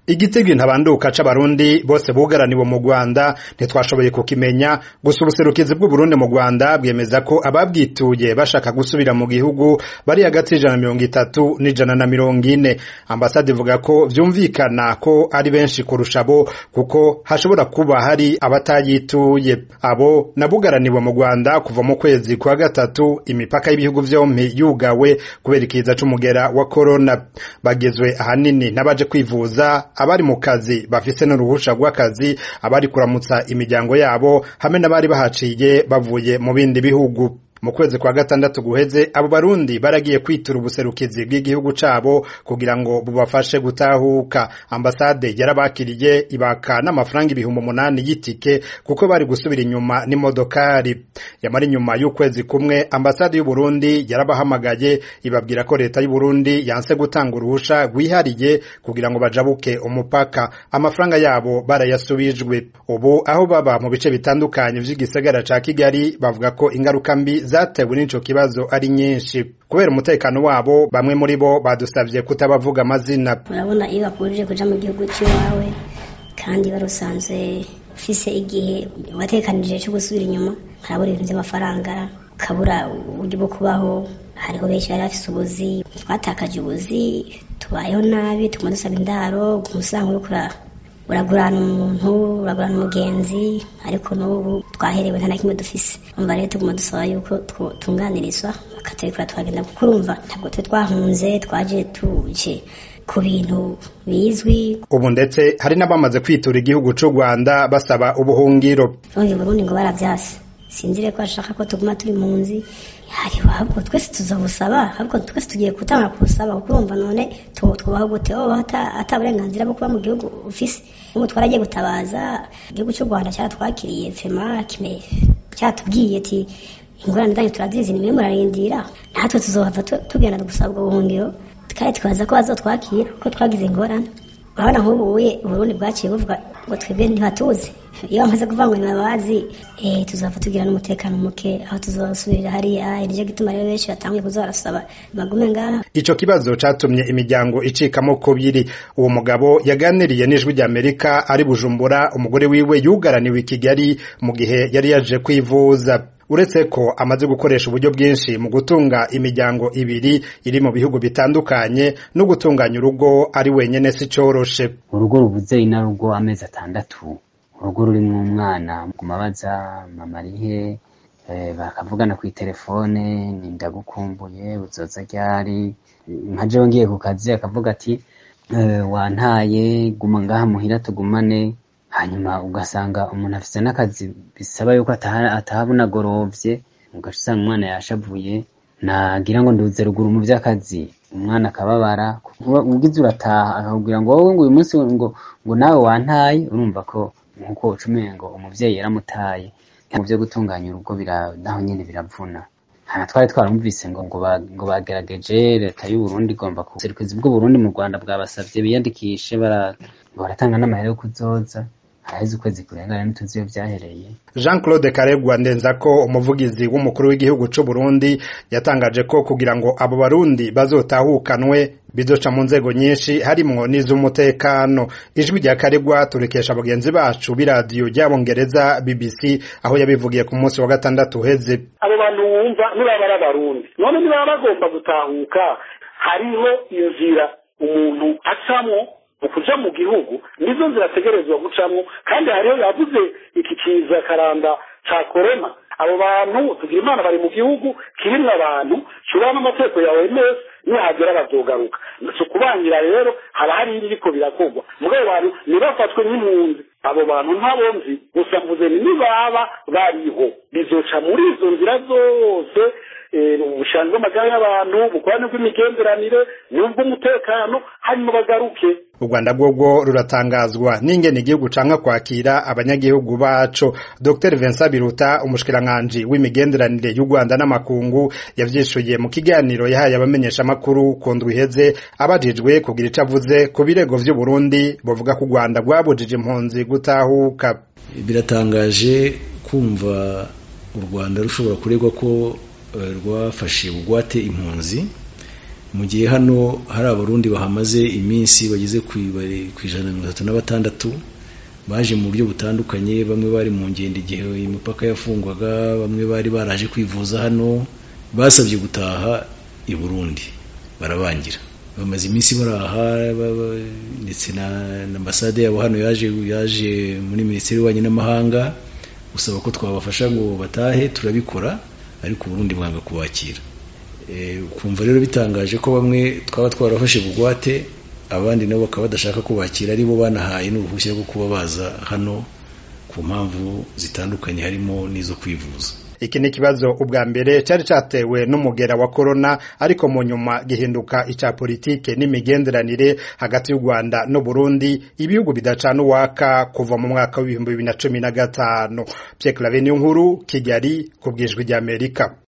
igitego ntabanduka c'abarundi bose bugaraniwe mu Rwanda ntitwashoboye kukimenya gusa ubuserukizi bw'Uburundi mu Rwanda bwemeza ko ababwituye bashaka gusubira mu gihugu bari hagati y'ijana na mirongo itatu n'ijana na mirongo ine ambasade ivuga ko vyumvikana ko ari benshi kurusha bo kuko hashobora kuba hari abatayituye abo nabugaraniwe mu Rwanda kuva mu kwezi kwa gatatu imipaka y'ibihugu vyompi yugawe kubera ikiza c'umugera wa corona bagezwe ahanini n'abaje kwivuza abari mu kazi bafise n'uruhusha rw'akazi abari kuramutsa imiryango yabo hamwe n'abari bahaciye bavuye mu bindi bihugu mu kwezi kwa gatandatu guheze abo barundi baragiye kwitura ubuserukizi bw'igihugu cabo kugira ngo bubafashe gutahuka ambasade yarabakiriye ibaka n'amafaranga ibihumbi umunani y'itike kuko bari gusubira inyuma n'imodokari yamara inyuma y'ukwezi kumwe ambasade y'uburundi yarabahamagaye ibabwira ko leta y'uburundi yanse gutanga uruhusha rwihariye kugira ngo bajabuke umupaka amafaranga yabo barayasubijwe ubu aho baba mu bice bitandukanye vy'igisagara ca kigali bavuga ko ingaruka mbi zatewe n'ico kibazo ari nyinshi kubera umutekano wabo bamwe muri bo badusavye kutabavuga amazina urabona iyo bakurije kuja mu gihugu cy'iwawe kandi wari usanzwe ufise igihe watekanije cyo gusubira inyuma harabura ibintu by'amafaranga ukabura uburyo bwo kubaho hariho benshi bari bafise ubuzi twatakaje ubuzi tubayeho nabi tuguma dusaba indaro umusanga uriko uragurana umuntu uragurana umugenzi ariko n'ubu twaherewe nta na kimwe dufise umva rero tuguma dusaba yuko tunganirizwa bakaturikura twagenda kuko urumva ntabwo twe twahunze twaje tuje ku bintu bizwi ubu ndetse hari n'abamaze kwitura igihugu c'u Rwanda basaba ubuhungiro ubundi Burundi ngo baravyase sinzire ko ashaka ko tuguma turi mu nzi hariho ahubwo twese tuzobusaba ahubwo twese tugiye gutanga kubusaba kuko urumva none twubaho gute wowe ata burenganzira bwo kuba mu gihugu ufise ubu twaragiye gutabaza igihugu cy'u Rwanda cyaratwakiriye fema kime cyatubwiye ati ingorane zanyu turazizi nimwe murarindira natwe tuzohava tugenda gusaba ubwo buhungiro kandi twaza ko bazotwakira kuko twagize ingorane urabona nk'ubu uye uburundi bwaciye buvuga ngo twebwe ntibatuzi iyo bamaze kuvuga ngo ntibabazi eh tuzava tugira n'umutekano muke aho tuzosubirira hariya iryo gituma rero benshi batanguye kuza barasaba bagume ngaha ico kibazo catumye imiryango icikamo kubiri uwo mugabo yaganiriye n'ijwi ry'amerika ari bujumbura umugore wiwe yugaraniwe i kigali mu gihe yari yaje kwivuza uretse ko amaze gukoresha uburyo bwinshi mu gutunga imiryango ibiri iri mu bihugu bitandukanye no gutunganya urugo ari wenyene si coroshe urugo rubuze inarugo amezi atandatu urugo rurimwo umwana kumabaza mama arihe bakavugana ku telefone ni ndagukumbuye uzoza ryari nka jewe ngiye ku kazi akavuga ati wantaye guma ngaha muhira tugumane hanyuma ugasanga umuntu afise n'akazi bisaba yuko ataha bunagorovye ugaca usanga umwana yashavuye nagira ngo nduze ruguru mu vy'akazi umwana akababara ugize urataha akakubwira ngo wowe ngo uyu munsi ngo ngo nawe wantaye urumva ko nkuko ucumenye ngo umuvyeyi yaramutaye mu vyo gutunganya urugo naho nyene biravuna hana twari twarumvise ngo ngo bagerageje leta y'u Burundi igomba ku buserukizi bw'u Burundi mu Rwanda bwabasavye biyandikishe baratanga n'amahera yo kuzoza haheze ukwezi kurengana ntituzi iyo vyahereye Jean Claude Karegwa ndenza ko umuvugizi w'umukuru w'igihugu c'u Burundi yatangaje ko kugira ngo abo barundi bazotahukanwe bizoca mu nzego nyinshi harimwo n'iz'umutekano ijwi rya Karegwa turekesha bagenzi bacu b'iradiyo ry'abongereza BBC aho yabivugiye ku munsi wa gatandatu uheze abo bantu wumva nibaba ari abarundi none niba bagomba gutahuka hariho inzira umuntu acamwo ukuja mu gihugu nizo nzira ategerezwa gucamwo kandi hariho yavuze iki kiza karanda ca korona abo bantu tugira imana bari mu gihugu kirimwo abantu shobora n'amategeko ya OMS nihagera bazogaruka si ukubangira rero haba hari ibiriko birakorwa mugabo bantu ntibafatwe nk'impunzi abo bantu ntabo nzi gusa mvuze nibaba bariho bizoca muri izo nzira zose ubushangi bw'amagara y'abantu ubukorane bw'imigenderanire n'ubw'umutekano hanyuma bagaruke u Rwanda bwobwo ruratangazwa n'ingene igihugu canka kwakira abanyagihugu baco Dr Vincent Biruta umushikiranganje w'imigenderanire y'u Rwanda n'amakungu yavyishuye mu kiganiro yahaye abamenyesha makuru ku ndwi iheze abajijwe kugira ico avuze ku birego vy'u Burundi bavuga ko u Rwanda rwabujije impunzi gutahuka biratangaje kumva u Rwanda rushobora kuregwa ko rwafashe bugwate impunzi mu gihe hano hari abarundi bahamaze iminsi bageze ku ijana na mirongo itatu na batandatu baje mu buryo butandukanye bamwe bari mu ngendo igihe imipaka yafungwaga bamwe bari baraje kwivuza hano basabye gutaha i burundi barabangira bamaze iminsi baraha ndetse na ambasade yabo hano yaje yaje muri minisiteri y'ububanyi n'amahanga gusaba ko twabafasha ngo batahe turabikora ariko uburundi bwanga kubakira ukumva rero bitangaje ko bamwe twaba twarafashe bugwate abandi nabo bakaba badashaka kubakira ari bo banahaye n'uruhushya rwo kuba baza hano ku mpamvu zitandukanye harimo n'izo kwivuza iki ni ikibazo ubwa mbere cyari cyatewe n'umugera wa korona ariko mu nyuma gihinduka icya politike n'imigenderanire hagati y'u rwanda n'u burundi ibihugu bidacana uwaka kuva mu mwaka w'ibihumbi bibiri na cumi na gatanu pierre claver nkuru kigali ku bwijwi ry'amerika